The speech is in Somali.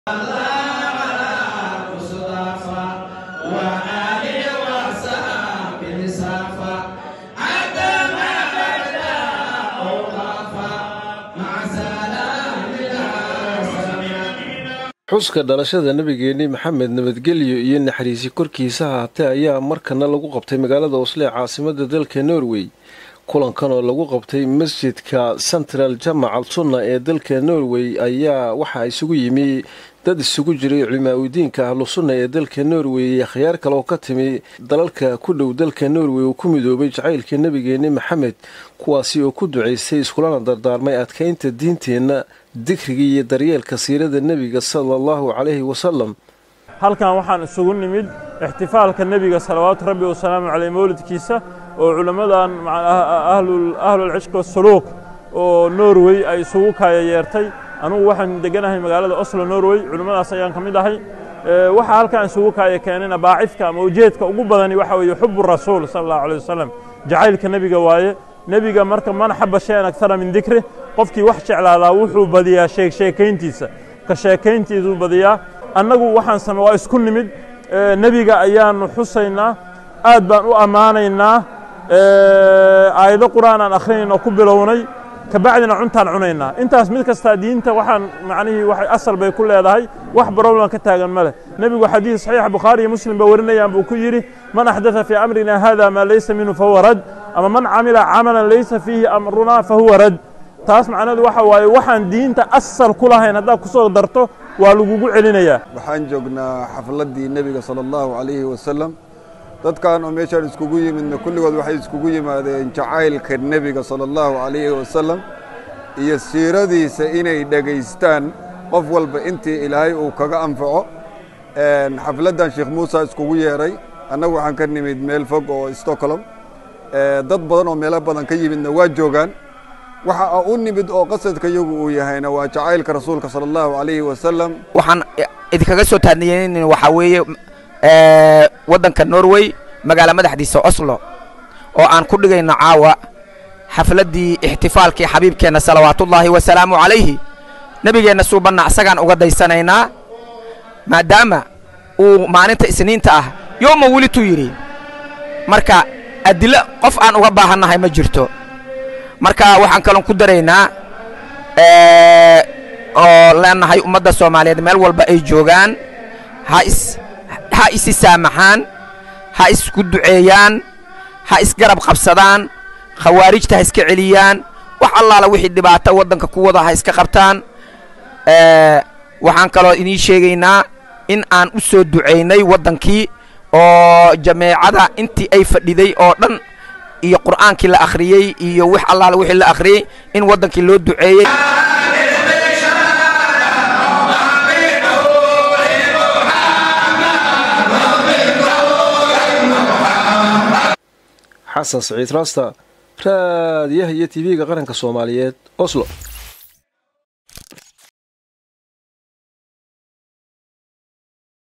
xuska dhalashada nabigeeni maxamed nabadgelyo iyo naxariisi korkiisa haatee ayaa markana lagu qabtay magaalada osle ee caasimada dalka norway kulankan oo lagu qabtay masjidka central jamac al sunna ee dalka norway ayaa waxaa isugu yimi dad isugu jiray culimaa-udiinka ahlu sunna ee dalka norway iyo akhyaar kale oo ka timi dalalka ku dhow dalka norway oo ku midoobay jacaylka nabigeeni maxamed kuwaasi oo ku ducaystay iskulana dardaarmay adkaynta diinteenna dikriga iyo daryeelka siirada nebiga sala allahu calayhi wasalam halkan waxaan isugu nimid ixtifaalka nebiga salawaatu rabbi wasalaamu caleyh mowlidkiisa oo culimmadan ahlulcishqi wasuluuq oo norway ay isugu kaaya yeertay anugu waxaan deganahay magaalada oslo norway culimmadaas ayaan ka mid ahay waxaa halkaan isugu kaaya keenayna baacifka ama ujeedka ugu badani waxa weeye xubu rasuul sala allahu alay wasalam jacaylka nebiga waaye nebiga marka man xaba shayan agtara min dikri qofkii wax jeclaadaa wuxuu badiyaa sheegsheekayntiisa ka sheekayntiisuu badiyaa annagu waxaan same waa isku nimid nebiga ayaannu xusaynaa aad baan u ammaanaynaa aayado qur'aan aan akhrinaynoo ku bilownay kabacdina cuntaan cunaynaa intaas mid kastaa diinta waxaan macnihii waxay asal bay ku leedahay wax barowlan ka taagan ma leh nebigu xadiis saxiixa bukhaari iyo muslim ba warinayaan buu ku yidhi man axdatha fii amrina hada maa laysa minhu fahuwa rad ama man camila camalan laysa fiihi amrunaa fahuwa rad taas macnaheedu waxa waaye waxaan diinta asal ku lahayn haddaad ku soo darto waa lagugu celinayaa waxaan joognaa xafladdii nebiga sala allahu calayhi wasalam dadkan oo meeshaan iskugu yimidna kulligood waxay iskugu yimaadeen jacaylka nebiga sala allahu calayhi wasalam iyo siiradiisa inay dhegaystaan qof walba intii ilaahay uu kaga anfaco xafladdan sheekh muusa iskugu yeeray annagu waxaan ka nimid meel fog oo stockholm dad badan oo meelo badan ka yimidna waa joogaan waxa u nimid oo qasadka yagu uu yahayna waa jacaylka rasuulka sala allahu calayhi wasalam waxaan idinkaga soo taadniyeyn waxaa weeye waddanka norway magaala madaxdiisa oslo oo aan ku dhigayno caawa xafladdii ixtifaalkii xabiibkeenna salawaatullaahi wasalaamu calayhi nebigeenna suubanna isagaan uga daysanaynaa maadaama uu maalinta isniinta ah yooma welituu yidhi marka adilo qof aan uga baahannahay ma jirto marka waxaan kaloon ku daraynaa oo leenahay ummadda soomaaliyeed meel walba ay joogaan ha is ha isi saamaxaan ha isku duceeyaan ha isgarab qabsadaan khawaarijta ha iska celiyaan wax allaala wixii dhibaato waddanka ku wada ha iska qabtaan waxaan kaloo idiin sheegaynaa in aan u soo ducaynay waddankii oo jameecada intii ay fadhiday oo dhan iyo qur'aankii la akhriyey iyo wax allaala wixii la akhriyey in waddankii loo duceeyey xasan saciid raasta raadiyaha iyo tv-ga qaranka soomaaliyeed oslo